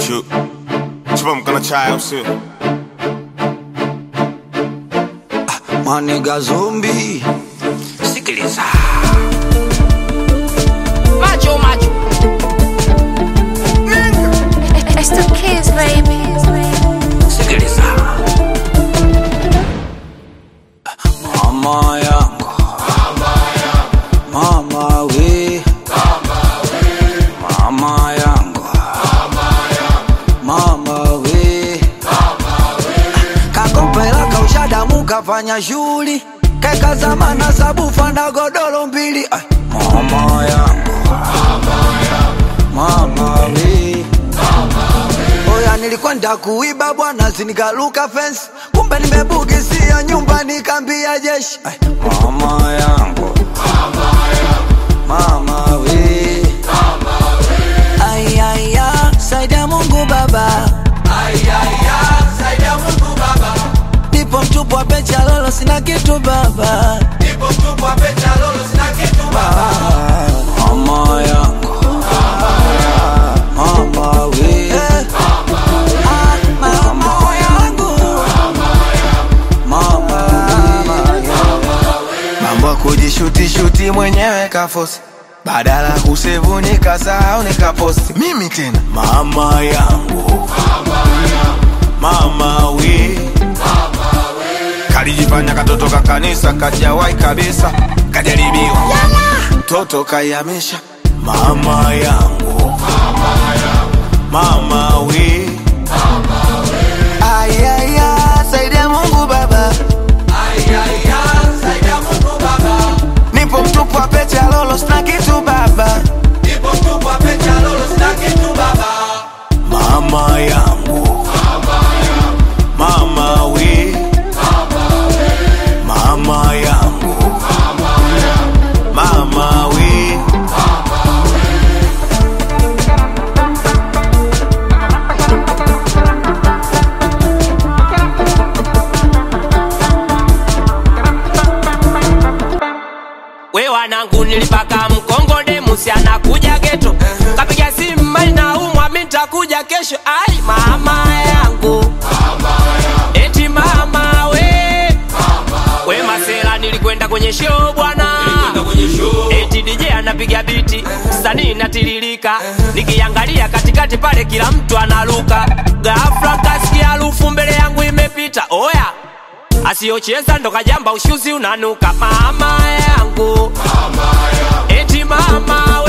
Chu chupa mkono chai au sio? Maniga zombi, sikiliza Macho macho. It's the kids, baby. sikiliza, mama yangu, mama we, mama yangu, mama we, kakopela kaushadamu kafanya shughuli keka zamana sabufa na godoro mbili Ai, mama yangu, mama we Oya nilikwenda kuiba bwana zinikaluka fence kumbe nimebugisia nyumba nikambia jeshi Ai, mama yangu mama we ayaya saidia mungu baba nipo mtupu wa pecha lolo sina kitu baba Ah, mama yangu mama we Ah, mama yangu mama Mambo ya kujishuti-shuti mwenyewe kafosi badala ya kusevu nikasahau nikaposti mimi tena mama yangu mama we kalijifanya katoto ka kanisa kajawai kabisa kajaribiwa mtoto kayamisha mama yangu mama we ayaya saidia mungu baba nipo mtupu wa pete ya lolo sina kitu baba mama yangu mama we mama yangu mama we We wanangu nilipaka mkongo musi anakuja geto kapiga simu mali na umwa mi nitakuja kesho ai mama yangu eti mama we we masela nilikwenda kwenye show bwana eti DJ anapiga biti sanii natiririka nikiangalia katikati pale kila mtu analuka ghafla kasikia harufu mbele yangu imepita oya asiyocheza ndo kajamba ushuzi unanuka mama yangu eti mama